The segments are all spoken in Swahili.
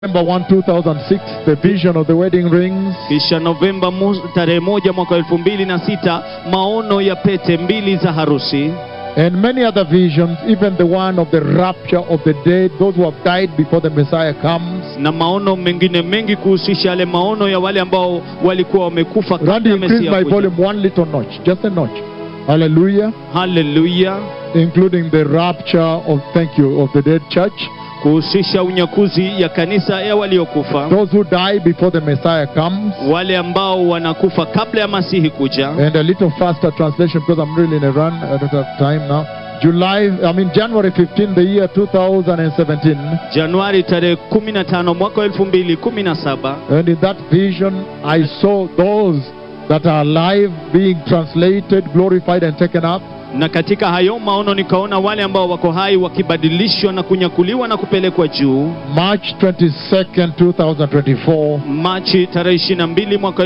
November 1, 2006, the vision of the wedding rings. kisha Novemba mo- tarehe moja mwaka elfu mbili na sita maono ya pete mbili za harusi And many other visions, even the one of the rapture of the dead, those who have died before the Messiah comes. na maono mengine mengi kuhusisha yale maono ya wale ambao walikuwa wamekufa Randy, kabla ya increase Mesia my kuja. volume one little notch, just a notch. Hallelujah. Haleluya, Including the rapture of, thank you, of the dead church. kuhusisha unyakuzi ya kanisa ya waliokufa, Those who die before the Messiah comes. wale ambao wanakufa kabla ya Masihi kuja. And a little faster translation because I'm really in a run. I don't have time now. July, I mean January 15, the year 2017. Januari tarehe 15 mwaka 2017 And in that vision, I saw those that are alive being translated, glorified, and taken up. na katika hayo maono nikaona wale ambao wako hai wakibadilishwa na kunyakuliwa na kupelekwa juu March 22nd, 2024, Machi tarehe 22 mwaka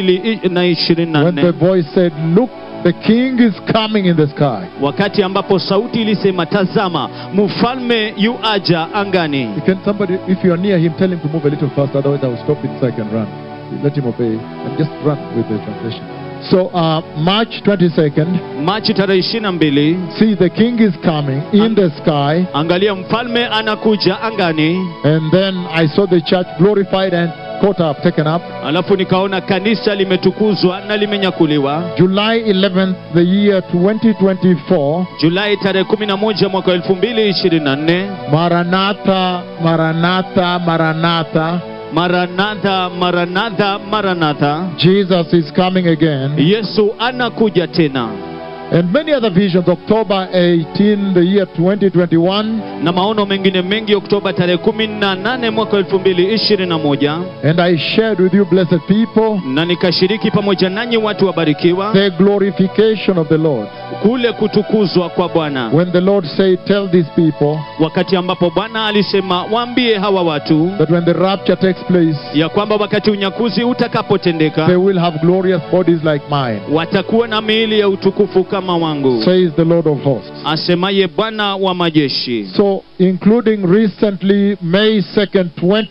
2024 when the voice said, Look, the king is coming in the sky. wakati ambapo sauti ilisema tazama mfalme yu aja angani Can somebody, if you are near him, tell him to move a little faster, otherwise I will stop it so I can run. Let him obey and just run with the translation. So, uh, March 22nd, Machi tarehe 22 see the king is coming in the sky, angalia mfalme anakuja angani and then I saw the church glorified and caught up, taken up. alafu nikaona kanisa limetukuzwa na limenyakuliwa July 11th, the year 2024, julai tarehe 11 mwaka 2024 Maranatha, Maranatha, Maranatha, maranatha maranatha maranatha Jesus is coming again. yesu anakuja tena And many other visions, October 18, the year 2021, na maono mengine mengi oktoba tarehe 18 mwaka 2021 and I shared with you, blessed people, na nikashiriki pamoja nanyi watu wabarikiwa the glorification of the Lord. kule kutukuzwa kwa bwana When the Lord said, Tell these people wakati ambapo bwana alisema waambie hawa watu that when the rapture takes place, ya kwamba wakati unyakuzi they utakapotendeka will have glorious bodies like mine, watakuwa na miili ya utukufu kama wangu says the Lord of hosts. asemaye bwana wa majeshi So, including recently, May 2nd,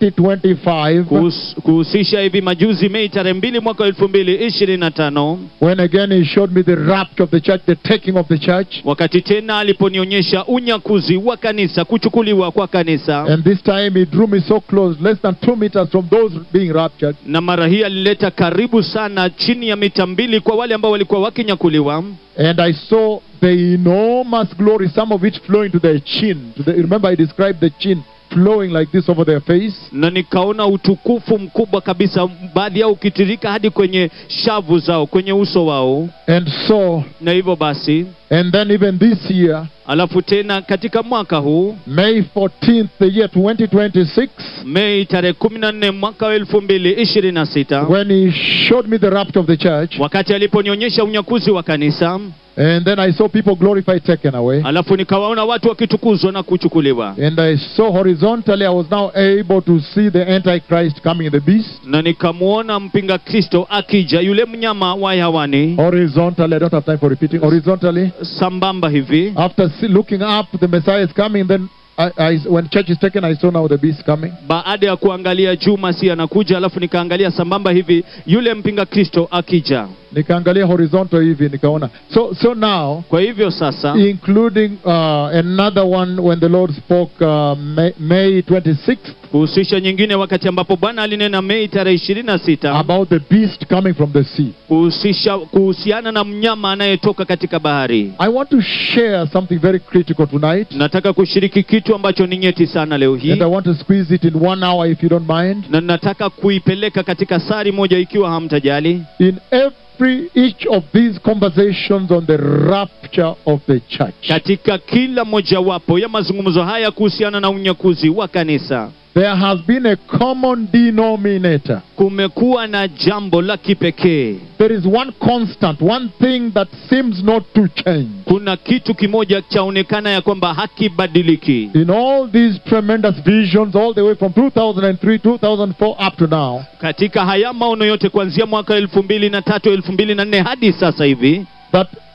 2025, Kuhus- kuhusisha hivi majuzi mei tarehe mbili mwaka elfu mbili ishirini na tano when again He showed me the rapture of the church, the taking of the church. wakati tena aliponionyesha unyakuzi wa kanisa kuchukuliwa kwa kanisa And this time He drew me so close, less than two meters from those being raptured. na mara hii alileta karibu sana chini ya mita mbili kwa wale ambao walikuwa wakinyakuliwa And I saw the enormous glory, some of it flowing to their chin. To the, remember, I described the chin flowing like this over their face. na nikaona utukufu mkubwa kabisa baadhi yao ukitirika hadi kwenye shavu zao kwenye uso wao And so, na hivyo basi and then even this year, alafu tena katika mwaka huu May 14th, the year 2026, mei tarehe kumi na nne mwaka wa elfu mbili ishirini na sita when He showed me the rapture of the church, wakati aliponionyesha unyakuzi wa kanisa and then I saw people glorified, taken away. alafu nikawaona watu wakitukuzwa na kuchukuliwa And I saw horizontally, I was now able to see the Antichrist coming, the beast. na nikamwona mpinga kristo akija yule mnyama wa hewani Horizontally, I don't have time for repeating. Horizontally, sambamba hivi after see, looking up, the Messiah is coming. Then, I, I, when church is taken, I saw now the beast coming. baada ya kuangalia juu masi anakuja alafu nikaangalia sambamba hivi yule mpinga kristo akija Nikaangalia horizontal hivi nikaona. So, so now, kwa hivyo sasa including uh, another one when the Lord spoke uh, May, May 26th kuhusisha nyingine wakati ambapo bwana alinena mei tarehe ishirini na sita about the beast coming from the sea. kuhusisha kuhusiana na mnyama anayetoka katika bahari I want to share something very critical tonight, nataka kushiriki kitu ambacho ni nyeti sana leo hii and I want to squeeze it in one hour if you don't mind. na nataka kuipeleka katika sari moja ikiwa hamtajali In every each of these conversations on the rapture of the church, katika kila mojawapo ya mazungumzo haya kuhusiana na unyakuzi wa kanisa there has been a common denominator. kumekuwa na jambo la kipekee There is one constant, one thing that seems not to change. kuna kitu kimoja chaonekana ya kwamba hakibadiliki In all these tremendous visions, all the way from 2003, 2004 up to now, katika haya maono yote kuanzia mwaka elfu mbili na tatu elfu mbili na nne hadi sasa hivi that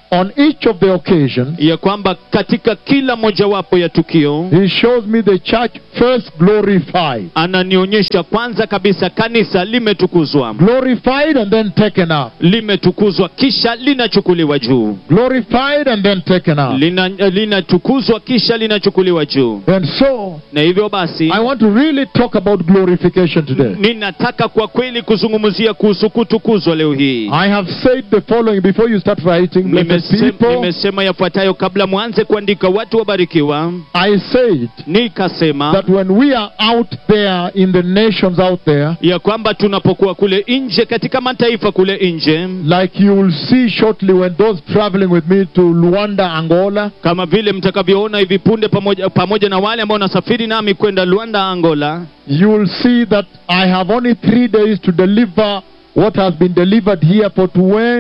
on each of the occasions, ya kwamba katika kila mojawapo ya tukio he shows me the church first glorified. ananionyesha kwanza kabisa kanisa limetukuzwa Glorified and then taken up. limetukuzwa kisha linachukuliwa juu Glorified and then taken up. Lina- linatukuzwa kisha linachukuliwa juu And so, na hivyo basi I want to really talk about glorification today. ninataka kwa kweli kuzungumzia kuhusu kutukuzwa leo hii I have said the following before you start writing, blessed Nimesema, people. nimesema yafuatayo kabla mwanze kuandika watu wabarikiwa I said nikasema that when we are out there in the nations out there, ya kwamba tunapokuwa kule nje katika mataifa kule nje like you will see shortly when those traveling with me to Luanda, Angola, kama vile mtakavyoona hivi punde pamoja, pamoja na wale ambao wanasafiri nami kwenda Luanda Angola you will see that I have only three days to deliver what has been delivered here for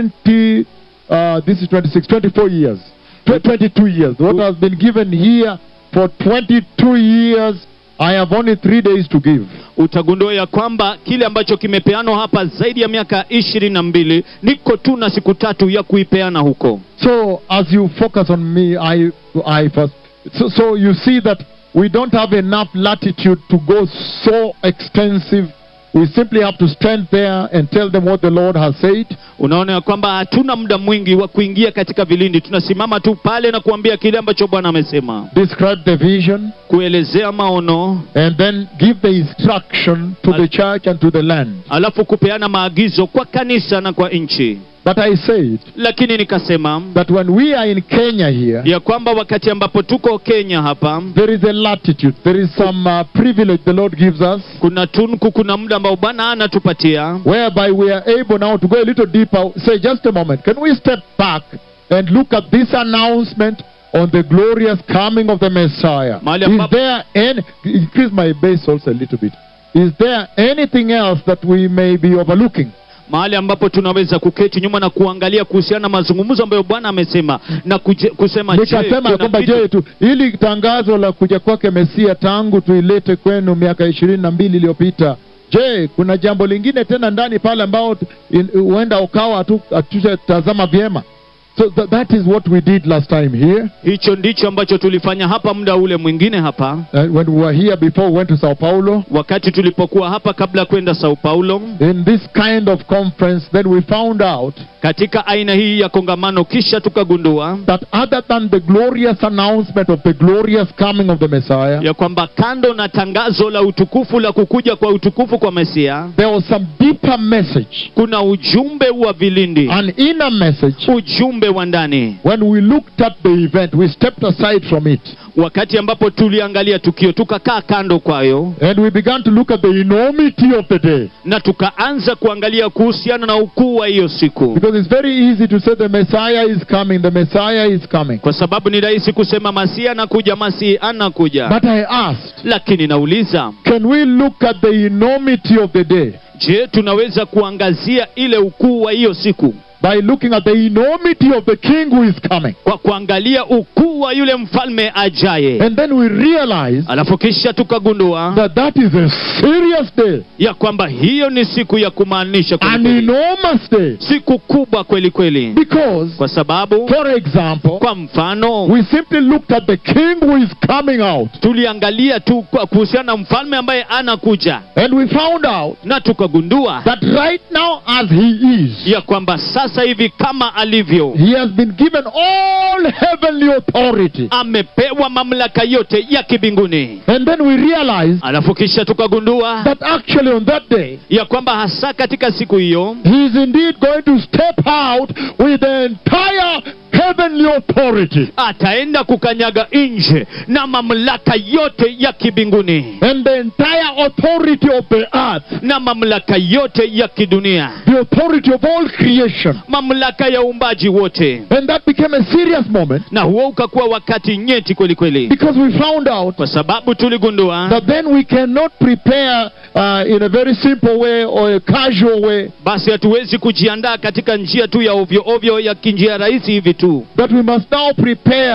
20, uh, this is 26, 24 years, Tw- 22 years. What has been given here for 22 years, I have only three days to give. utagundua ya kwamba kile ambacho kimepeanwa hapa zaidi ya miaka ishirini na mbili niko tu na siku tatu ya kuipeana huko So as you focus on me, I, I first. So, so you see that we don't have enough latitude to go so extensive. We simply have to stand there and tell them what the Lord has said. unaona ya kwamba hatuna muda mwingi wa kuingia katika vilindi tunasimama tu pale na kuambia kile ambacho bwana amesema describe the vision, kuelezea maono and then give the instruction to the church and to the land. alafu kupeana maagizo kwa kanisa na kwa nchi But I said lakini nikasema that when we are in Kenya here, ya kwamba wakati ambapo tuko kenya hapa there is a latitude, there is some uh, privilege the Lord gives us, kuna tunku kuna muda ambao bwana anatupatia whereby we are able now to go a little deeper. Say, just a moment, can we step back and look at this announcement on the glorious coming of the Messiah? Mahali Is ambapo- there any, increase my bass also a little bit. Is there anything else that we may be overlooking? mahali ambapo tunaweza kuketi nyuma na kuangalia kuhusiana na mazungumzo ambayo bwana amesema na kuje, kusema je, nikasema ya kuna kwamba kitu- je tu ili tangazo la kuja kwake mesia tangu tuilete kwenu miaka ishirini na mbili iliyopita je kuna jambo lingine tena ndani pale ambao tu- in- huenda ukawa hatu- hatutatazama vyema so th that is what we did last time here hicho ndicho ambacho tulifanya hapa muda ule mwingine hapa uh, when we were here before we went to sao paulo wakati tulipokuwa hapa kabla ya kwenda sao paulo in this kind of conference then we found out katika aina hii ya kongamano kisha tukagundua that other than the glorious announcement of the glorious coming of the messiah ya kwamba kando na tangazo la utukufu la kukuja kwa utukufu kwa mesia there was some deeper message kuna ujumbe wa vilindi an inner message ujumbe wa ndani When we looked at the event, we stepped aside from it wakati ambapo tuliangalia tukio tukakaa kando kwayo and we began to look at the enormity of the day. na tukaanza kuangalia kuhusiana na ukuu wa hiyo siku Because it's very easy to say the Messiah is coming, the Messiah is coming. kwa sababu ni rahisi kusema masihi anakuja masihi anakuja But I asked, lakini nauliza can we look at the enormity of the day je tunaweza kuangazia ile ukuu wa hiyo siku by looking at the enormity of the King who is coming? kwa kuangalia ukuu wa yule mfalme ajaye And then we realize alafu kisha tukagundua that that is a serious day, ya kwamba hiyo ni siku ya kumaanisha kweli an kweli. enormous day. siku kubwa kweli kweli Because, kwa sababu for example, kwa mfano we simply looked at the King who is coming out tuliangalia tu kwa- kuhusiana na mfalme ambaye anakuja and we found out na tukagundua that right now as he is ya kwamba sasa hivi kama alivyo he has been given all heavenly authority amepewa mamlaka yote ya kibinguni and then we realized alafu kisha tukagundua that actually on that day ya kwamba hasa katika siku hiyo he is indeed going to step out with the entire heavenly authority ataenda kukanyaga nje na mamlaka yote ya kibinguni and the entire authority of the earth na mamlaka yote ya kidunia the authority of all creation mamlaka ya uumbaji wote and that became a serious moment na huo ukakuwa wakati nyeti kweli kweli because we found out kwa sababu tuligundua that then we cannot prepare uh, in a very simple way or a casual way basi hatuwezi kujiandaa katika njia tu ya ovyo ovyo ya kinjia rahisi hivi tu that we must now prepare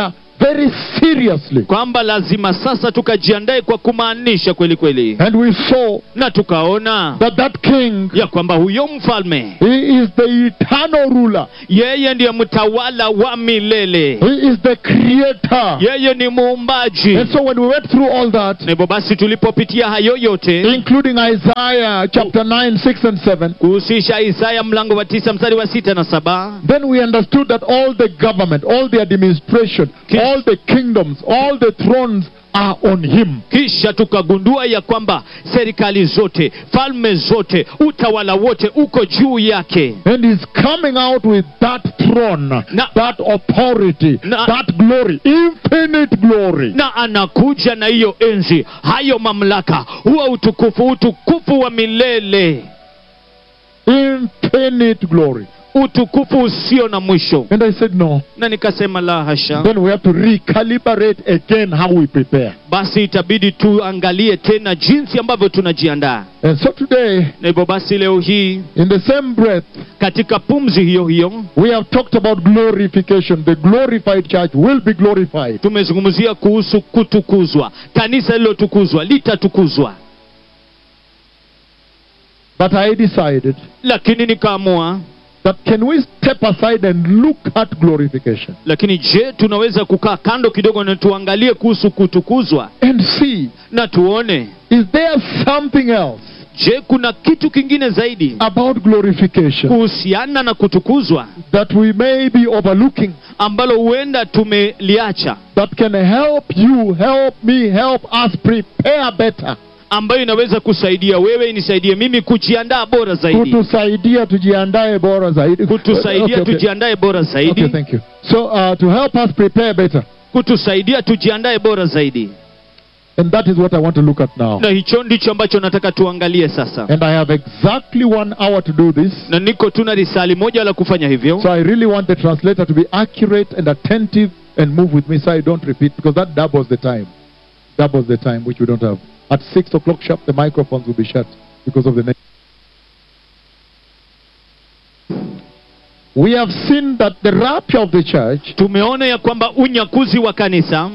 very seriously. kwamba lazima sasa tukajiandae kwa kumaanisha kweli kweli And we saw na tukaona that that king, ya kwamba huyo mfalme he is the eternal ruler. yeye ndiye mtawala wa milele He is the creator. yeye ni muumbaji And so when we went through all that, na hivyo basi tulipopitia hayo yote including Isaiah chapter 9, 6 and 7, kuhusisha isaya mlango wa tisa mstari wa sita na saba then we understood that all the government, all the administration, Ki- all the kingdoms, all the thrones are on him. kisha tukagundua ya kwamba serikali zote falme zote utawala wote uko juu yake And he's coming out with that throne, Na- that authority, Na- that glory, infinite glory. na anakuja na hiyo enzi hayo mamlaka huwa utukufu utukufu wa milele Infinite glory. utukufu usio na mwisho And I said, no. na nikasema la hasha Then we have to recalibrate again how we prepare. basi itabidi tuangalie tena jinsi ambavyo tunajiandaa And so today, na hivyo basi leo hii in the same breath, katika pumzi hiyo hiyo we have talked about glorification. The glorified church will be glorified. tumezungumzia kuhusu kutukuzwa kanisa lililotukuzwa litatukuzwa But I decided lakini nikaamua that can we step aside and look at glorification lakini je tunaweza kukaa kando kidogo na tuangalie kuhusu kutukuzwa and see na tuone is there something else je kuna kitu kingine zaidi about glorification kuhusiana na kutukuzwa that we may be overlooking ambalo huenda tumeliacha that can help you, help me, help us prepare better. ambayo inaweza kusaidia wewe inisaidie mimi kujiandaa bora zaidi Kutusaidia tujiandae bora zaidi. kutusaidia Okay, okay. tujiandae bora Okay, zaidi thank you. So uh, to help us prepare better. kutusaidia tujiandae bora zaidi And that is what I want to look at now. na hicho ndicho ambacho nataka tuangalie sasa And I have exactly one hour to do this. na niko tuna risali moja la kufanya hivyo So I really want the translator to be accurate and attentive and move with me so I don't repeat because that doubles the time. Doubles the time which we don't have. At 6 o'clock sharp, the microphones will be shut because of the next. We have seen that the rapture of the church, tumeona ya kwamba unyakuzi wa kanisa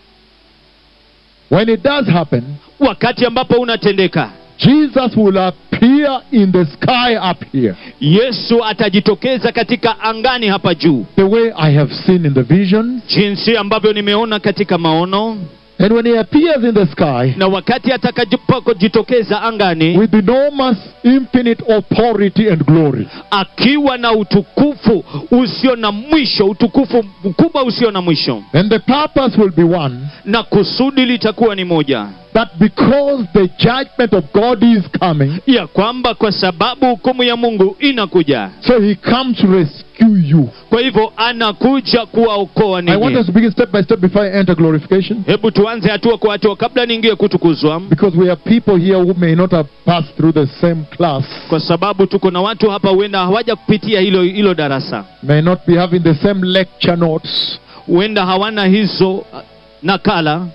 when it does happen, wakati ambapo unatendeka Jesus will appear in the sky up here. yesu atajitokeza katika angani hapa juu The way I have seen in the visions. jinsi ambavyo nimeona katika maono And when he appears in the sky, na wakati atakapojitokeza angani with enormous, infinite authority and glory. akiwa na utukufu usio na mwisho utukufu mkubwa usio na mwisho And the purpose will be one na kusudi litakuwa ni moja that because the judgment of God is coming, ya kwamba kwa sababu hukumu ya mungu inakuja so he comes to rescue you. kwa hivyo anakuja kuwaokoa I want us ninyi to begin step by step before I enter glorification. hebu tuanze hatua kwa hatua kabla niingie kutukuzwa Because we have people here who may not have passed through the same class, kwa sababu tuko na watu hapa huenda hawaja kupitia hilo hilo darasa may not be having the same lecture notes, huenda hawana hizo uh, nakala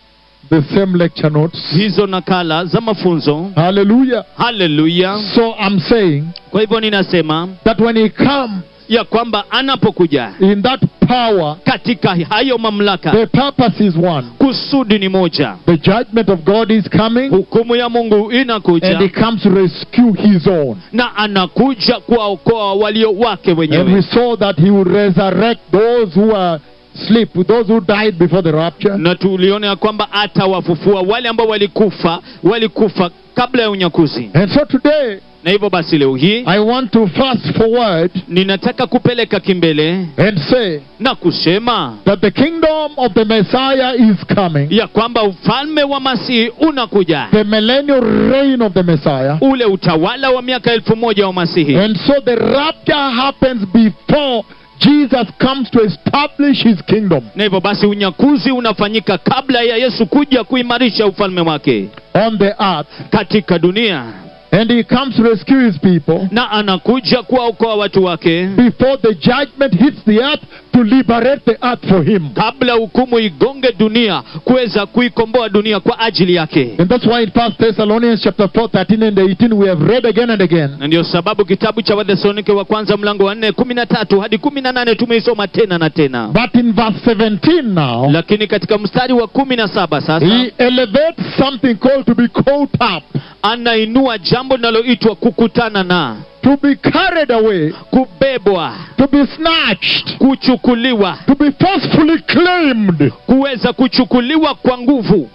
the same lecture notes. hizo nakala za mafunzo Hallelujah. haleluya So I'm saying kwa hivyo ninasema that when he comes ya kwamba anapokuja in that power, katika hayo mamlaka the purpose is one. kusudi ni moja The judgment of God is coming, hukumu ya mungu inakuja and he comes to rescue his own. na anakuja kuwaokoa walio wake And we wenyewe saw that he will resurrect those who are asleep, those who died before the rapture. na tuliona ya kwamba atawafufua wale ambao walikufa walikufa kabla ya unyakuzi And so today, na hivyo basi leo hii I want to fast forward ninataka kupeleka kimbele and say na kusema that the kingdom of the Messiah is coming, ya kwamba ufalme wa masihi unakuja the millennial reign of the Messiah. ule utawala wa miaka elfu moja wa masihi And so the rapture happens before Jesus comes to establish his kingdom na hivyo basi unyakuzi unafanyika kabla ya yesu kuja kuimarisha ufalme wake on the earth. katika dunia And he comes to rescue his people na anakuja kuwaokoa watu wake before the judgment hits the earth to liberate the earth for him. kabla hukumu igonge dunia kuweza kuikomboa dunia kwa ajili yake And that's why in 1 Thessalonians chapter 4, 13 and 18, we have read again and again. na ndio sababu kitabu cha wathesalonike wa kwanza mlango wa nne kumi na tatu hadi kumi na nane tumeisoma tena na tena But in verse 17 now, lakini katika mstari wa kumi na saba sasa he elevates something called to be caught up, anainua jambo linaloitwa kukutana na to be carried away, kubebwa to be snatched, kuchukuliwa to be forcefully claimed. kuweza kuchukuliwa kwa nguvu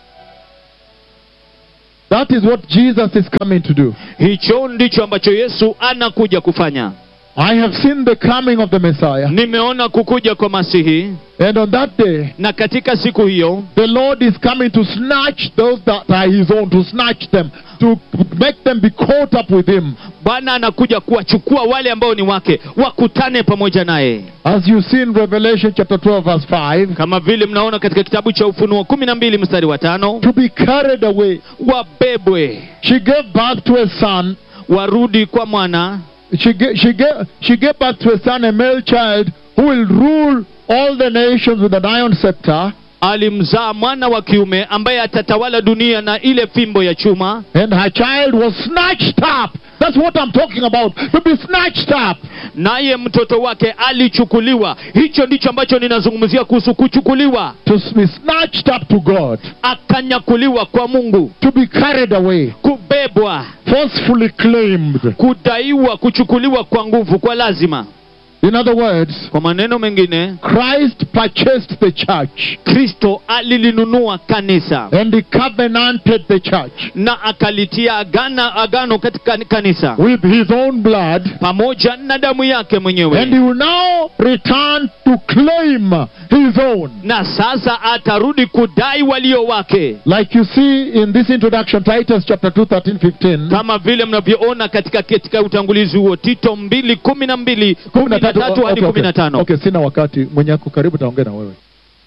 That is what Jesus is coming to do. hicho ndicho ambacho yesu anakuja kufanya I have seen the coming of the Messiah. nimeona kukuja kwa masihi And on that day, na katika siku hiyo the Lord is coming to snatch those that are his own, to snatch them, to make them be caught up with him. bwana anakuja kuwachukua wale ambao ni wake wakutane pamoja naye As you see in Revelation chapter 12, verse 5, kama vile mnaona katika kitabu cha ufunuo kumi na mbili mstari wa tano to be carried away. wabebwe She gave birth to a son. warudi kwa mwana She gave, she gave, she gave birth to a son, a male child, who will rule all the nations with an iron scepter. alimzaa mwana wa kiume ambaye atatawala dunia na ile fimbo ya chuma And her child was snatched up. That's what I'm talking about. To be snatched up. naye mtoto wake alichukuliwa hicho ndicho ambacho ninazungumzia kuhusu kuchukuliwa To be snatched up to God. akanyakuliwa kwa mungu To be carried away. kubebwa Forcefully claimed. kudaiwa kuchukuliwa kwa nguvu kwa lazima In other words, kwa maneno mengine Christ purchased the church kristo alilinunua kanisa and he covenanted the church na akalitia agana, agano katika kanisa with his own blood. pamoja na damu yake And mwenyewe he will now return to claim his own. na sasa atarudi kudai walio wake Like you see in this introduction, Titus chapter 2, 13, 15. kama vile mnavyoona katika katika utangulizi huo tito mbili kumi na mbili kumi na tatu hadi Okay, kumi na okay. tano Okay, sina wakati mwenye ako karibu taongea na wewe.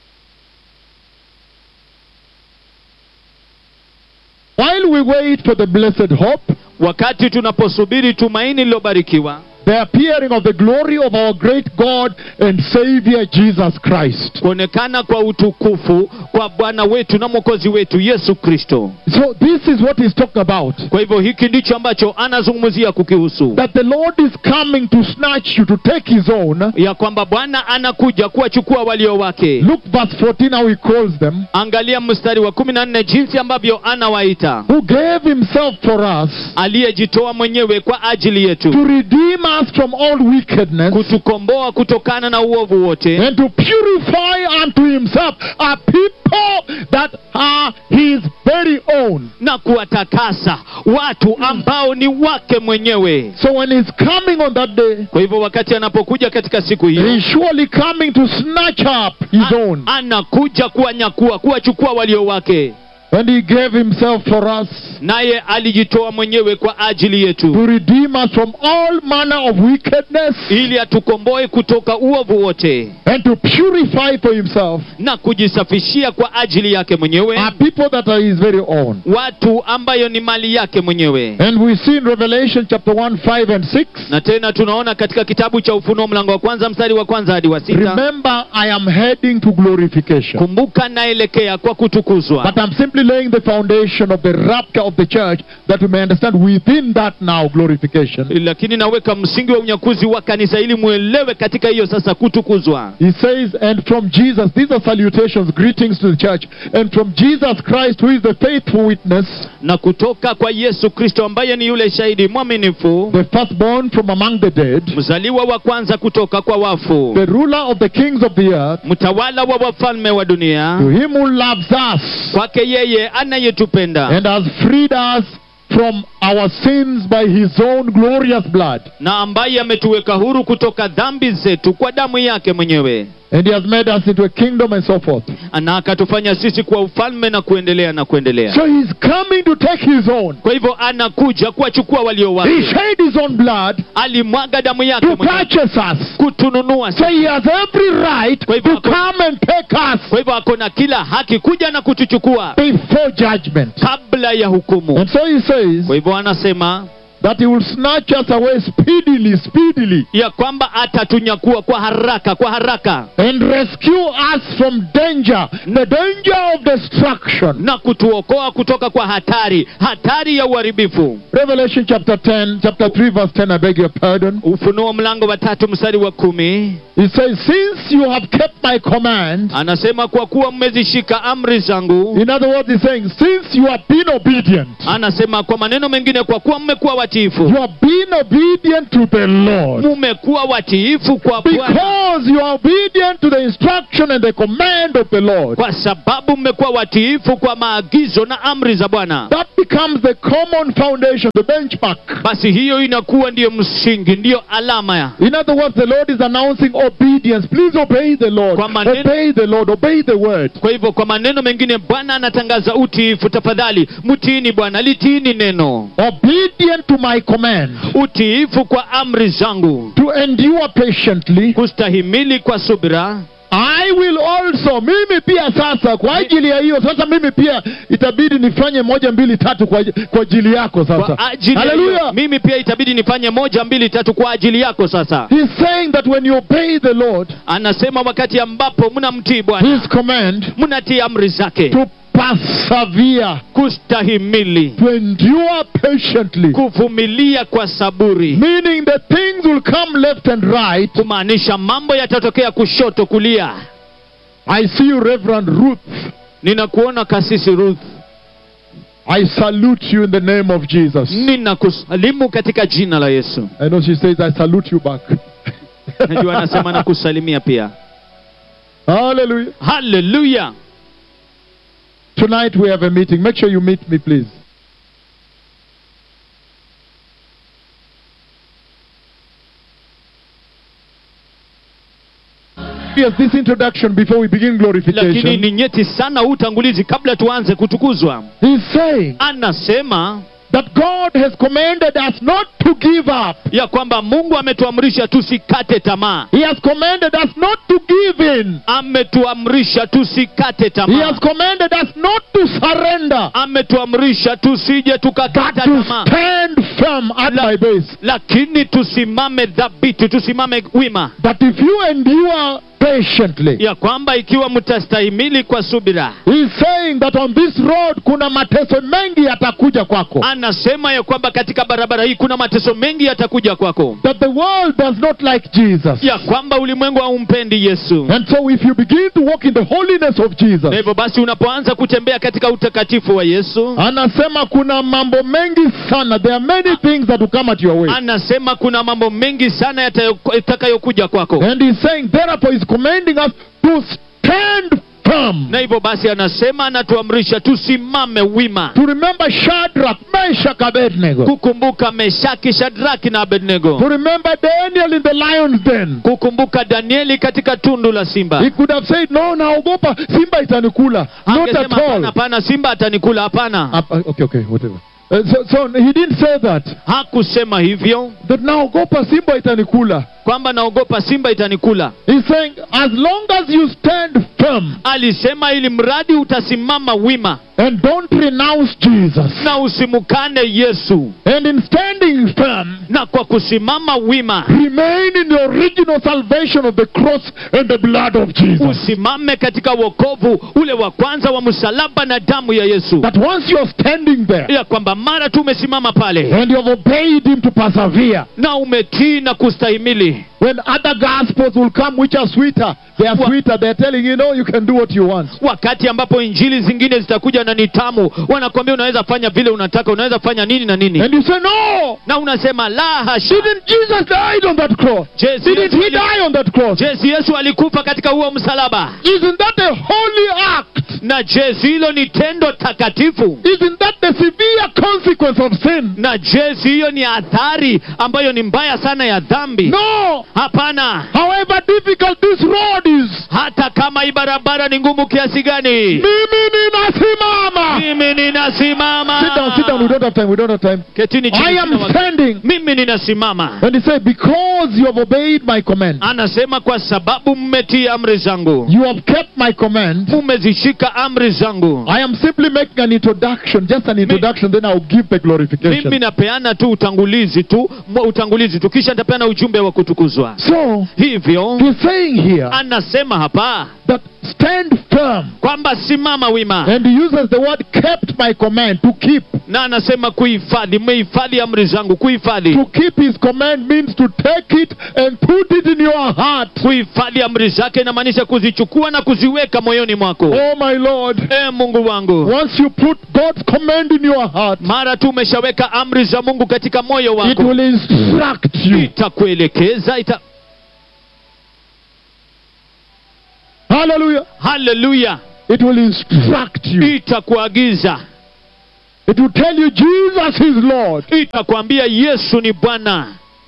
While we wait for the blessed hope, wakati tunaposubiri tumaini lilobarikiwa the appearing of the glory of our great God and Savior Jesus Christ. kuonekana kwa utukufu kwa bwana wetu na mwokozi wetu yesu kristo So this is what he's talking about. kwa hivyo hiki ndicho ambacho anazungumzia kukihusu That the Lord is coming to snatch you, to take his own. ya kwamba bwana anakuja kuwachukua walio wake Look verse 14 how he calls them. angalia mstari wa kumi na nne jinsi ambavyo anawaita Who gave himself for us aliyejitoa mwenyewe kwa ajili yetu to redeem us from all wickedness kutukomboa kutokana na uovu wote and to purify unto himself a people that are his very own. na kuwatakasa watu ambao ni wake mwenyewe So when he's coming on that day, kwa hivyo wakati anapokuja katika siku hiyo he's surely coming to snatch up his a- own. anakuja kuwanyakua kuwachukua walio wake And he gave himself for us naye alijitoa mwenyewe kwa ajili yetu to redeem us from all manner of wickedness ili atukomboe kutoka uovu wote and to purify for himself na kujisafishia kwa ajili yake mwenyewe a people that are his very own. watu ambayo ni mali yake mwenyewe And we see in Revelation chapter 1, 5 and 6. na tena tunaona katika kitabu cha ufunuo mlango wa kwanza mstari wa kwanza hadi wa sita Remember, I am heading to glorification. kumbuka naelekea kwa kutukuzwa But I'm simply laying the foundation of the rapture of the church that we may understand within that now glorification. lakini naweka msingi wa unyakuzi wa kanisa ili mwelewe katika hiyo sasa kutukuzwa He says, and from Jesus, these are salutations, greetings to the church, and from Jesus Christ, who is the faithful witness, na kutoka kwa yesu kristo ambaye ni yule shahidi mwaminifu the firstborn from among the dead, mzaliwa wa kwanza kutoka kwa wafu the ruler of the kings of the earth, mtawala wa wafalme wa dunia to him who loves us kwake yeye anayetupenda and has freed us from our sins by his own glorious blood. na ambaye ametuweka huru kutoka dhambi zetu kwa damu yake mwenyewe And he has made us into a kingdom and so forth. na akatufanya sisi kwa ufalme na kuendelea na kuendelea So he's coming to take his own. kwa hivyo anakuja kuwachukua walio He wake shed his own blood alimwaga damu yake to mwenyewe purchase us. kutununua So he has every right Kwa hivyo to ako- come and take us kwa hivyo ako na kila haki kuja na kutuchukua before judgment. kabla ya hukumu And so he says, kwa hivyo anasema that he will snatch us away speedily, speedily, ya kwamba atatunyakua kwa haraka kwa haraka and rescue us from danger, the danger of destruction. na kutuokoa kutoka kwa hatari hatari ya uharibifu Revelation chapter 10, chapter 3, verse 10, I beg your pardon. ufunuo mlango wa tatu mstari wa kumi It says, Since you have kept my command, anasema kwa kuwa mmezishika amri zangu in other words, he's saying, Since you have been obedient, anasema kwa maneno mengine kwa kuwa mmekuwa you watiifu have been obedient to the Lord. mumekuwa watiifu kwa Bwana Because you are obedient to the instruction and the command of the Lord. kwa sababu mmekuwa watiifu kwa maagizo na amri za Bwana That becomes the common foundation, the benchmark. basi hiyo inakuwa ndiyo msingi ndiyo alama ya In other words, the Lord is announcing obedience. Please obey the Lord. Kwa maneno- Obey the Lord. Obey the word. kwa hivyo kwa maneno mengine bwana anatangaza utiifu tafadhali mtiini bwana litiini neno Obedient to my command. utiifu kwa amri zangu To endure patiently. kustahimili kwa subira I will also, mimi pia sasa, kwa ajili ya hiyo sasa, mimi pia itabidi nifanye moja mbili tatu kwa, kwa ajili yako sasa. kwa ajili ya hiyo, Hallelujah. mimi pia itabidi nifanye moja mbili tatu kwa ajili yako sasa He's saying that when you obey the Lord, anasema wakati ambapo mnamtii bwana His command, mnatii amri zake to persevere, kustahimili to endure patiently, kuvumilia kwa saburi meaning that things will come left and right. kumaanisha mambo yatatokea kushoto kulia I see you, Reverend Ruth. ninakuona kasisi ruth I salute you in the name of Jesus. ninakusalimu katika jina la yesu I know she says, I salute you back. najua anasema nakusalimia pia Hallelujah. haleluya Tonight we have a meeting. Make sure you meet me, please. Yes, this introduction before we begin lakini glorification. ni nyeti sana huu utangulizi kabla tuanze kutukuzwa He's saying anasema that God has commanded us not to give up. ya kwamba mungu ametuamrisha tusikate tamaa He has commanded us not to give in. ametuamrisha tusikate He tamaa has commanded us not to surrender, ametuamrisha tusije but tukakata to tamaa stand firm at La- my base. lakini tusimame dhabiti tusimame wima That if you endure patiently, ya kwamba ikiwa mtastahimili kwa subira He's saying that on this road kuna mateso mengi yatakuja kwako. anasema ya kwamba katika barabara hii kuna mateso mengi yatakuja kwako That the world does not like Jesus. ya kwamba ulimwengu haumpendi yesu And so if you begin to walk in the holiness of na Jesus, hivyo basi unapoanza kutembea katika utakatifu wa yesu anasema kuna mambo mengi sana. There are many things that will come at your way. anasema kuna mambo mengi sana yatayo- yatakayokuja kwako And he's saying, therefore, he's commanding us to stand firm. na hivyo basi anasema anatuamrisha tusimame wima To remember Shadrach, Meshach, Abednego. kukumbuka meshaki shadraki na To abednego remember Daniel in the lion's den. kukumbuka danieli katika tundu la simba He could have said, no, naogopa, simba itanikula. Not at Angesema, hapana all. hapana simba atanikula hapana Uh, okay, okay, whatever. Uh, so, so he didn't say that. hakusema hivyo That naogopa simba itanikula. kwamba naogopa simba itanikula He's saying, as long as you stand firm alisema ili mradi utasimama wima and don't renounce Jesus, na usimukane yesu and in standing firm, na kwa kusimama wima remain in the original salvation of the cross and the blood of Jesus. usimame katika wokovu ule wa kwanza wa msalaba na damu ya yesu That once you're standing there ya kwamba mara tu umesimama pale and you've obeyed Him to persevere, na umetii na kustahimili when other gospels will come which are sweeter, they are Wa- sweeter, they're telling you, no, you can do what you want. wakati ambapo injili zingine zitakuja na ni tamu wanakwambia unaweza fanya vile unataka unaweza fanya nini na nini And you say, no, na unasema la hasha didn't Jesus died on that cross? Je, si Didn't Yesu He ali- die on that cross? je si yesu alikufa katika huo msalaba Isn't that a holy act? na je si hilo ni tendo takatifu Isn't that the severe consequence of sin? na je si hiyo ni athari ambayo ni mbaya sana ya dhambi No, hapana However difficult this road is, hata kama hii barabara ni ngumu kiasi gani mimi ninasimama. mimi ninasimama Sit down, sit down. We don't have time. We don't have time. ketini chini I sina am wakati. standing. mimi ninasimama And he said, Because you have obeyed my command, anasema kwa sababu mmetii amri zangu you have kept my command. mumezishika amri zangu I am simply making an introduction, just an introduction, then I'll give the mimi glorification. napeana tu utangulizi tu mwa- utangulizi tu kisha nitapeana ujumbe wa kutukuzwa So, hivyo he's saying here anasema hapa that stand firm. kwamba simama wima And he uses the word kept my command, to keep. na anasema kuhifadhi mmehifadhi amri zangu kuhifadhi To keep his command means to take it and put it in your heart. kuhifadhi amri zake inamaanisha kuzichukua na kuziweka moyoni mwako Oh my Lord. e mungu wangu Once you put God's command in your heart, mara tu umeshaweka amri za mungu katika moyo it wako will instruct you. itakuelekeza ita... Hallelujah. haleluya It will instruct you. itakuagiza It will tell you Jesus is Lord. itakwambia yesu ni bwana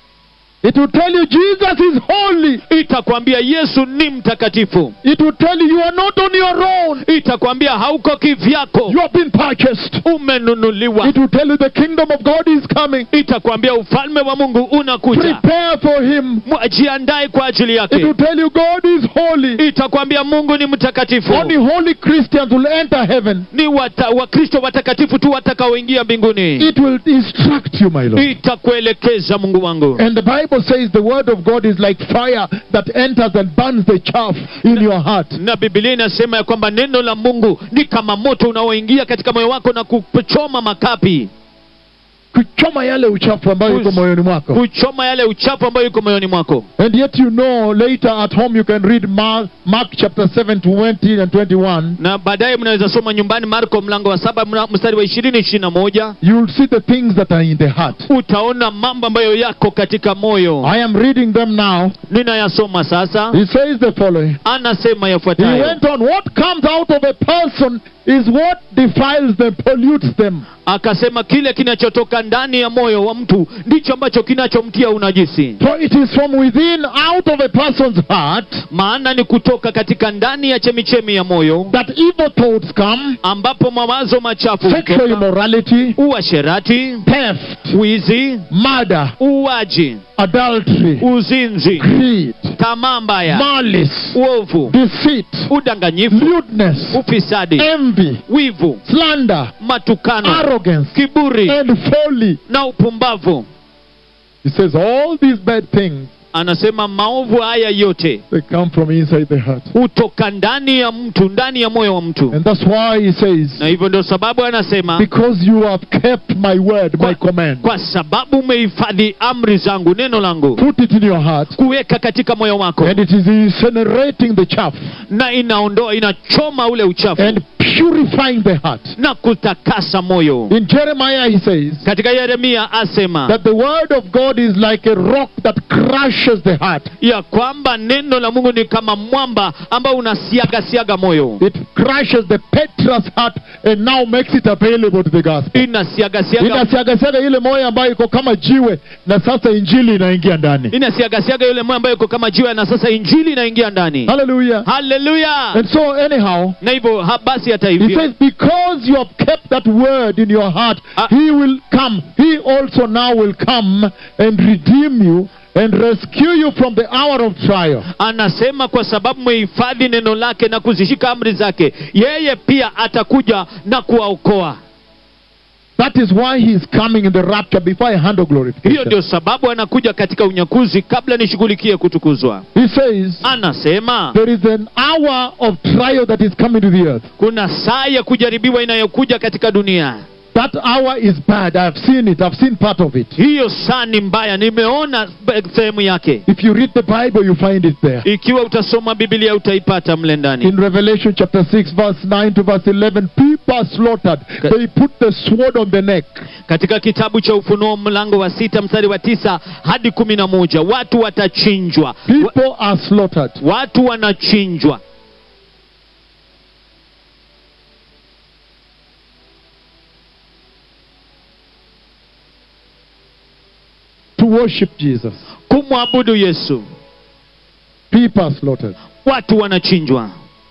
It will tell you Jesus is holy. itakwambia yesu ni mtakatifu It will tell you you are not on your own. itakwambia hauko kivyako You have been purchased. umenunuliwa It will tell you the kingdom of God is coming. itakwambia ufalme wa mungu unakuja Prepare for him. jiandae kwa ajili It yake will tell you God is holy. itakwambia mungu ni mtakatifu Only holy Christians will enter heaven. ni wata, wakristo watakatifu tu watakaoingia mbinguni It will instruct you, my Lord. itakuelekeza mungu wangu And the Bible says the word of God is like fire that enters and burns the chaff in your heart. na bibilia inasema ya kwamba neno la mungu ni kama moto unaoingia katika moyo wako na kuchoma makapi Kuchoma yale uchafu ambayo iko Kus- moyoni mwako. kuchoma yale uchafu ambayo iko moyoni mwako And yet you know later at home you can read Mark, Mark chapter 7 20 and 21. na baadaye mnaweza soma nyumbani marko mlango wa saba mra- mstari wa ishirini ishirini na moja You will see the things that are in the heart. utaona mambo ambayo yako katika moyo I am reading them now. ninayasoma sasa He says the following. anasema He yafuatayo went on, what comes out of a person is what defiles them, pollutes them. akasema kile kinachotoka ndani ya moyo wa mtu ndicho ambacho kinachomtia unajisi For it is from within, out of a person's heart, maana ni kutoka katika ndani ya chemichemi ya moyo that evil thoughts come, ambapo mawazo machafu sexual hutoka, immorality, uasherati theft, wizi murder, uaji adultery, uzinzi greed, tamaa mbaya malice, uovu deceit, udanganyifu lewdness, ufisadi envy, wivu slander, matukano arrogance, kiburi and folly. na upumbavu He says all these bad things, anasema maovu haya yote they come from inside the heart. hutoka ndani ya mtu ndani ya moyo wa mtu And that's why he says, na hivyo ndio sababu anasema because you have kept my word, my kwa, command, kwa sababu umehifadhi amri zangu neno langu put it in your heart, kuweka katika moyo wako and it is incinerating the chaff na inaondoa inachoma ule uchafu and purifying the heart. na kutakasa moyo In Jeremiah, he says katika yeremia asema that the word of God is like a rock that crushes the heart. ya kwamba neno la mungu ni kama mwamba ambao unasiaga siaga moyo It crushes the Petra's heart and now makes it available to the gospel. inasiaga siaga Inasiagasiaga ile moyo ambayo iko kama jiwe na sasa injili inaingia ndani. inasiaga siaga yule moyo ambayo iko kama jiwe na sasa injili inaingia ndani Hallelujah. haleluya And so anyhow, na hivyo ha- basi hata he hivyo says, because you have kept that word in your heart, Ah. he will come. He also now will come and redeem you and rescue you from the hour of trial. anasema kwa sababu mmehifadhi neno lake na kuzishika amri zake yeye pia atakuja na kuwaokoa That is why he is coming in the rapture before I handle hiyo glorification. ndio sababu anakuja katika unyakuzi kabla nishughulikie kutukuzwa He says, anasema there is an hour of trial that is coming to the earth. kuna saa ya kujaribiwa inayokuja katika dunia That hour is bad. I've seen it. I've seen part of it. hiyo saa ni mbaya nimeona be- sehemu yake If you read the Bible, you find it there. ikiwa utasoma biblia utaipata mle ndani In Revelation chapter 6, verse 9 to verse 11, people are slaughtered. They put the sword on the neck. katika kitabu cha ufunuo mlango wa sita mstari wa tisa hadi kumi na moja watu watachinjwa Wa- People are slaughtered. watu wanachinjwa to worship Jesus. kumwabudu yesu People are slaughtered. watu wanachinjwa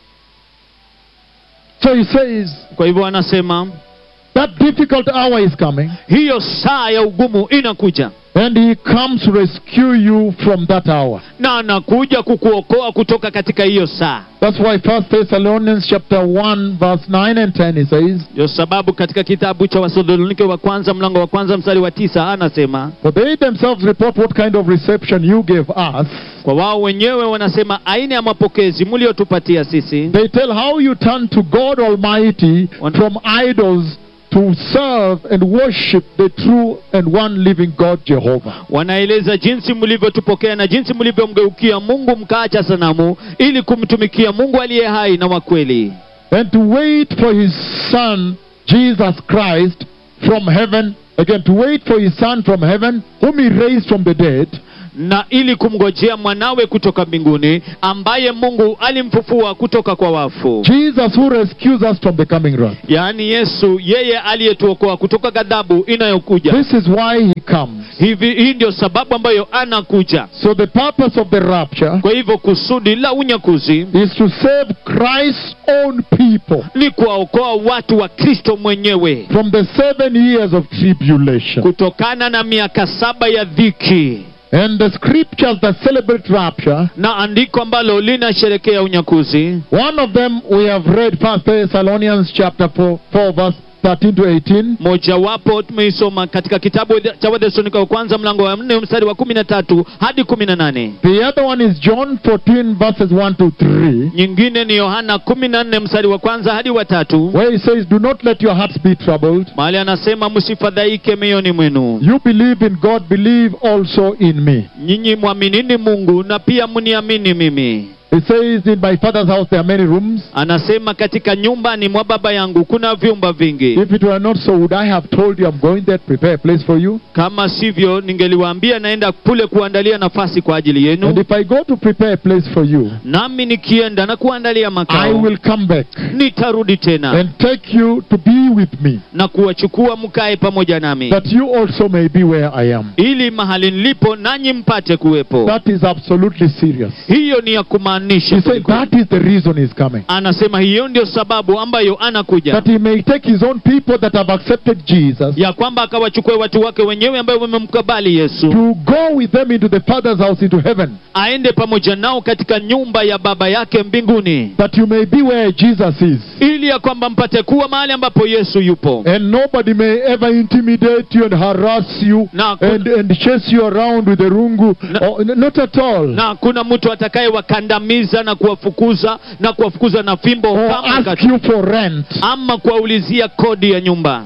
So he says, kwa hivyo anasema that difficult hour is coming, hiyo saa ya ugumu inakuja and he comes to rescue you from that hour. na anakuja kukuokoa kutoka katika hiyo saa That's why First Thessalonians chapter 1, verse 9 and 10, he says, ndio sababu katika kitabu cha wathesalonike wa kwanza mlango wa kwanza mstari wa tisa anasema For they themselves report what kind of reception you gave us. kwa wao wenyewe wanasema aina ya mapokezi mliotupatia sisi They tell how you turned to God Almighty One- from idols to serve and worship the true and one living God Jehovah. wanaeleza jinsi mlivyotupokea na jinsi mlivyomgeukia mungu mkaacha sanamu ili kumtumikia mungu aliye hai na wa kweli And to wait for his Son, Jesus Christ, from heaven. Again, to wait for his Son from heaven, whom he raised from the dead, na ili kumngojea mwanawe kutoka mbinguni ambaye mungu alimfufua kutoka kwa wafu Jesus who rescues us from the coming wrath. yaani yesu yeye aliyetuokoa kutoka ghadhabu inayokuja This is why he comes. hivi hii ndio sababu ambayo anakuja So the purpose of the rapture kwa hivyo kusudi la unyakuzi is to save Christ's own people ni kuwaokoa watu wa kristo mwenyewe from the seven years of tribulation. kutokana na miaka saba ya dhiki And the scriptures that celebrate rapture, na andiko ambalo linasherekea unyakuzi one of them we have read First Thessalonians chapter 4, 4 verse 13 to 18. mojawapo tumeisoma katika kitabu cha wathesalonike wa kwanza mlango wa nne mstari wa kumi na tatu hadi kumi na nane The other one is John 14 verses 1 to 3, nyingine ni yohana kumi na nne mstari wa kwanza hadi wa tatu where he says, Do not let your hearts be troubled. mahali anasema msifadhaike mioyoni mwenu You believe in God, believe also in me. nyinyi mwaminini mungu na pia mniamini mimi He says, In my father's house there are many rooms. anasema katika nyumbani mwa baba yangu kuna vyumba vingi If it were not so, would I have told you I'm going there to prepare a place for you? kama sivyo ningeliwaambia naenda kule kuandalia nafasi kwa ajili And yenu if I go to prepare a place for you, nami nikienda na kuandalia I makao will come back nitarudi tena and take you to be with me, na kuwachukua mkae pamoja nami that you also may be where I am. ili mahali nilipo nanyi mpate kuwepo That is absolutely serious. hiyo ni ya kumaanisha He said kweli that is the reason he's coming. anasema hiyo ndio sababu ambayo anakuja That he may take his own people that have accepted Jesus ya kwamba akawachukue watu wake wenyewe ambayo wamemkabali yesu to go with them into the Father's house, into heaven, aende pamoja nao katika nyumba ya baba yake mbinguni that you may be where Jesus is. ili ya kwamba mpate kuwa mahali ambapo yesu yupo And nobody may ever intimidate you and harass you na, and, and chase you around with a rungu. Na- Oh, n- not at all. na kuna mtu atakayewakandamiza na kuwafukuza na kuwafukuza na fimbo Or kama ask kat- you for rent. ama kuwaulizia kodi ya nyumba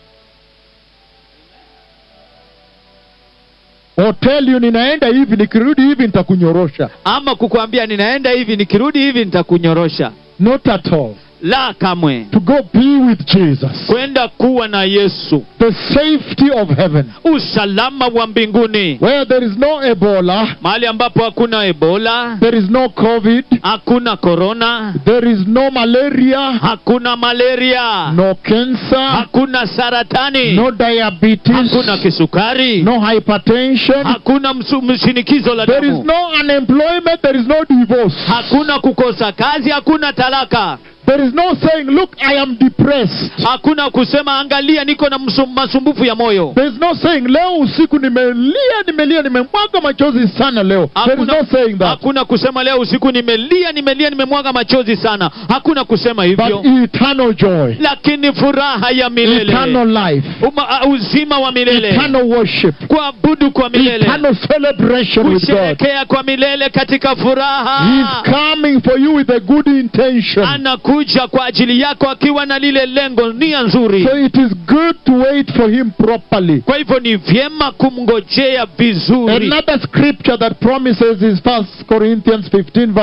Or tell you ninaenda hivi nikirudi hivi nitakunyorosha. ama kukwambia ninaenda hivi nikirudi hivi nitakunyorosha Not at all. la kamwe To go be with Jesus. kwenda kuwa na yesu The safety of heaven. usalama wa mbinguni Where there is no Ebola, mahali ambapo hakuna ebola there is no COVID, hakuna korona there is no malaria, hakuna malaria no cancer, hakuna saratani no diabetes, hakuna kisukari no hypertension. hakuna msu- mshinikizo la There is damu no unemployment, there is no divorce. hakuna kukosa kazi hakuna talaka There is no saying, Look, I am depressed. hakuna kusema angalia niko na msum- masumbufu ya moyo There is no saying, Leo usiku nimelia, nimelia, nimemwaga machozi sana leo. There is hakuna, no saying that. hakuna kusema leo usiku nimelia nimelia nimemwaga machozi sana hakuna kusema hivyo But eternal joy, lakini furaha ya milele eternal life, Uma, uh, uzima wa milele eternal worship, kuabudu kwa milele eternal celebration with God. kusherekea kwa milele katika furaha He's coming for you with a good intention. anakuja kwa ajili yako akiwa na lile lengo nia nzuri So it is good to wait for him properly. kwa hivyo ni vyema kumngojea vizuri Another scripture that promises is First Corinthians 15 verse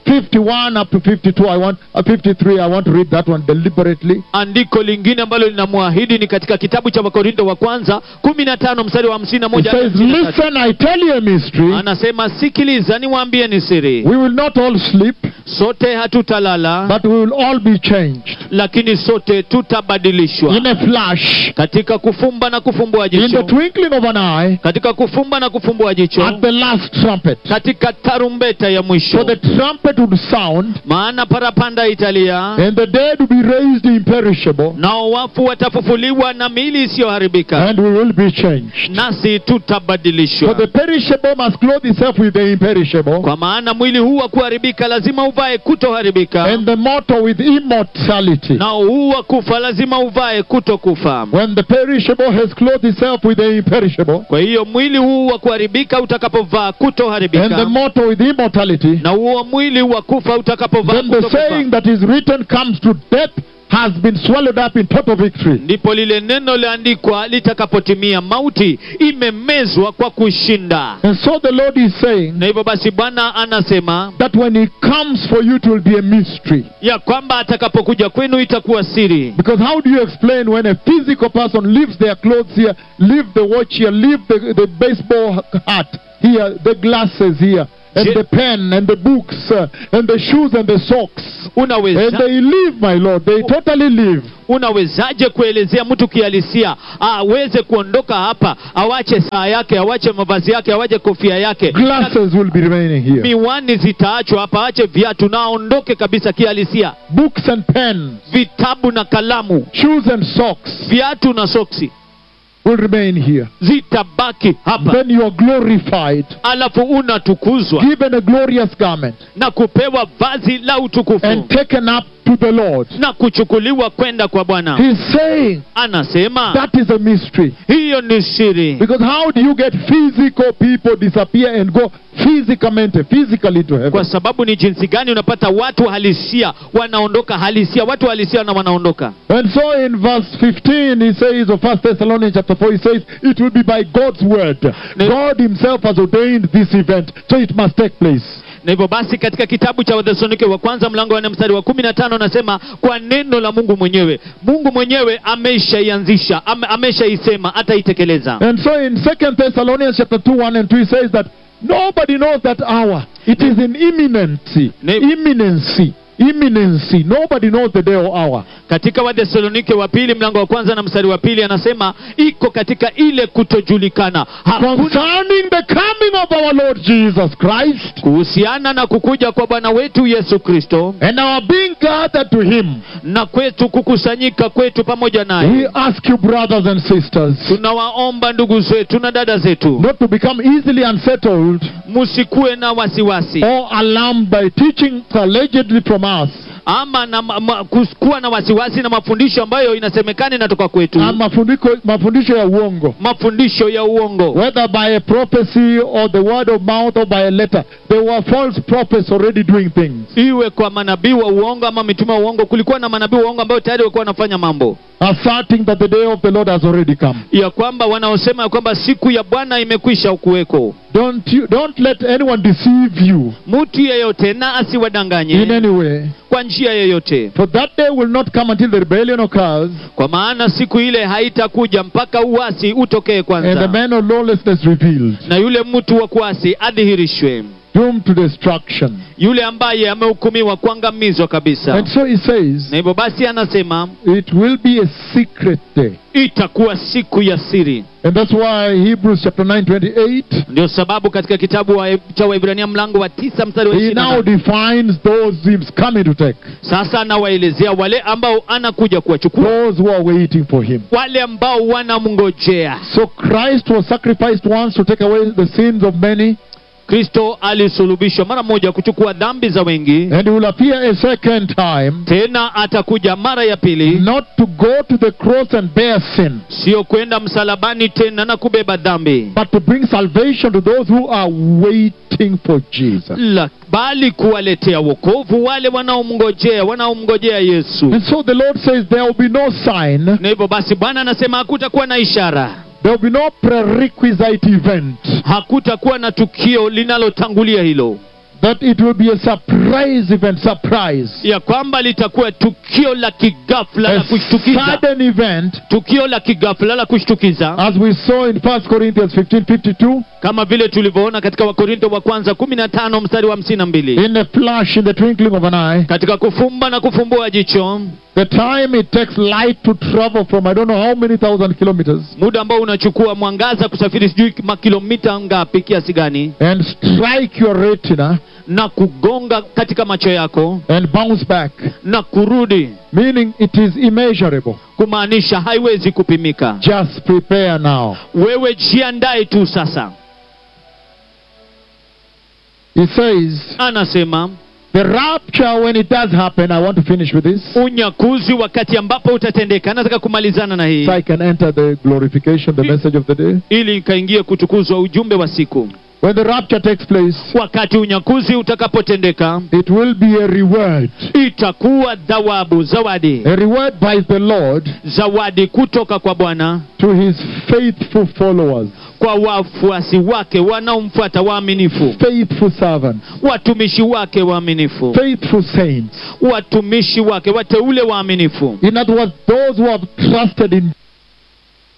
51 up to 52, I want, uh, 53, I want to read that one deliberately. andiko lingine ambalo linamwahidi ni katika kitabu cha wakorinto wa kwanza kumi na tano mstari wa hamsini na It moja hadi says, hamsini na tatu. Listen, I tell you a mystery. anasema sikiliza niwaambie ni siri We will not all sleep, sote hatutalala but we will all be changed lakini sote tutabadilishwa in a flash, katika kufumba na kufumbua in the jicho twinkling of an eye, katika kufumba na kufumbua jicho at the last trumpet. katika tarumbeta ya For mwisho the trumpet would sound, maana parapanda italia and the dead will be raised imperishable, nao wafu watafufuliwa na miili isiyoharibika and we will be changed. nasi For tutabadilishwa the perishable must clothe itself with the imperishable, kwa maana mwili huu wa kuharibika lazima uvae kutoharibika and the mortal with immortality. nao huu wa kufa lazima uvae kutokufa When the perishable has clothed itself with the imperishable, kwa hiyo mwili huu wa kuharibika utakapovaa and the kutoharibika mortal with immortality, na huo mwili wa kufa utakapovaa then the saying kutokufa that is written comes to death has been swallowed up in total victory. ndipo lile neno liandikwa litakapotimia mauti imemezwa kwa kushinda And so the Lord is saying na hivyo basi bwana anasema that when He comes for you, it will be a mystery. ya kwamba atakapokuja kwenu itakuwa siri Because how do you explain when a physical person leaves their clothes here, leave the watch here, leave the, the baseball hat here, the glasses here, and Je- the pen and the books uh, and the shoes and the socks, and unaweza they leave, my Lord. They totally leave. unawezaje kuelezea mtu kihalisia aweze kuondoka hapa awache saa yake awache mavazi yake awache kofia yake na Glasses will be remaining here. miwani zitaachwa hapa ache viatu na aondoke kabisa kihalisia Books and pens, vitabu na kalamu shoes and socks viatu na soksi will remain here. zitabaki hapa Then you are glorified, alafu unatukuzwa given a glorious garment, na kupewa vazi la utukufu and taken up to the Lord. na kuchukuliwa kwenda kwa bwana He's saying anasema that is a mystery. hiyo ni siri Because how do you get physical people disappear and go physicamente, physically to heaven? kwa sababu ni jinsi gani unapata watu halisia wanaondoka halisia watu halisia na wanaondoka And so in verse 15 he says, of 1 Thessalonians chapter 4, he says, it will be by God's word. God himself has ordained this event, so it must take place. na hivyo basi katika kitabu cha wathesalonike wa kwanza mlango wa nne mstari wa kumi na tano anasema kwa neno la mungu mwenyewe mungu mwenyewe ameshaianzisha ame, ameshaisema ataitekeleza And so in 2 Thessalonians chapter 2, 1 and 2, he says that nobody knows that hour. It is in imminency. Ne- Imminency. Imminency. Nobody knows the day or hour. katika wathesalonike wa pili mlango wa kwanza na mstari wa pili anasema iko katika ile kutojulikana hakuna Concerning the coming of our Lord Jesus Christ kuhusiana na kukuja kwa bwana wetu yesu kristo and our being gathered to him. na kwetu kukusanyika kwetu pamoja naye We ask you, brothers and sisters, tunawaomba ndugu zetu na dada zetu not to become easily unsettled musikuwe na wasiwasi or alarmed by teaching allegedly from us ama na ma, ma, kus- kuwa na wasiwasi na mafundisho ambayo inasemekana inatoka kwetu and mafundiko, mafundisho ya uongo. mafundisho ya uongo Whether by a prophecy or the word of mouth or by a letter, there were false prophets already doing things, iwe kwa manabii wa uongo ama mitume wa uongo kulikuwa na manabii wa uongo ambayo tayari walikuwa wanafanya mambo asserting that the day of the Lord has already come. ya kwamba wanaosema ya kwamba siku ya bwana imekwisha kuweko Don't you, don't let anyone deceive you mtu yeyote na in asiwadanganye any way. kwa njia yeyote For that day will not come until the rebellion occurs kwa maana siku ile haitakuja mpaka uasi utokee and the kwanza man of lawlessness revealed, na yule mtu wa kuasi adhihirishwe doomed to destruction. yule ambaye amehukumiwa kuangamizwa kabisa And so he says, na hivyo basi anasema it will be a secret day. itakuwa siku ya siri And that's why Hebrews chapter 9, 28, ndio sababu katika kitabu wa, cha waibrania mlango wa tisa mstari wa he ishirini na now nane, defines those he's coming to take, sasa anawaelezea wale ambao anakuja kuwachukua those who are waiting for him. wale ambao wanamngojea So Christ was sacrificed once to take away the sins of many, kristo alisulubishwa mara moja kuchukua dhambi za wengi and he will appear a second time, tena atakuja mara ya pili not to go to the cross and bear sin, sio kwenda msalabani tena na kubeba dhambi but to bring salvation to those who are waiting for Jesus. la, bali kuwaletea wokovu wale wanaomngojea wanaomngojea yesu And so the Lord says there will be no sign, na hivyo basi bwana anasema hakutakuwa na ishara there will be no prerequisite event hakutakuwa na tukio linalotangulia hilo that it will be a surprise event, surprise. ya kwamba litakuwa tukio la kigafla la A kushtukiza sudden event, tukio la kigafla la kushtukiza as we saw in 1 Corinthians 15 52, kama vile tulivyoona katika wakorinto wa kwanza 15 mstari wa 52 in a flash, in the twinkling of an eye. katika kufumba na kufumbua jicho The time it takes light to travel from I don't know how many thousand kilometers muda ambao unachukua mwangaza kusafiri sijui makilomita ngapi kiasi gani and strike your retina na kugonga katika macho yako and bounce back, na kurudi meaning it is immeasurable. kumaanisha haiwezi kupimika Just prepare now. wewe jiandae tu sasa He says, anasema the rapture, when it does happen, I want to finish with this unyakuzi wakati ambapo utatendeka nataka kumalizana na hii so I can enter the glorification, the message of the day. ili ikaingie kutukuzwa ujumbe wa siku When the rapture takes place, wakati unyakuzi utakapotendeka it will be a reward. itakuwa thawabu zawadi A reward by the Lord zawadi kutoka kwa bwana to his faithful followers, kwa wafuasi wake wanaomfuata waaminifu faithful servants, watumishi wake waaminifu faithful saints. watumishi wake wateule waaminifu In other words, those who have trusted in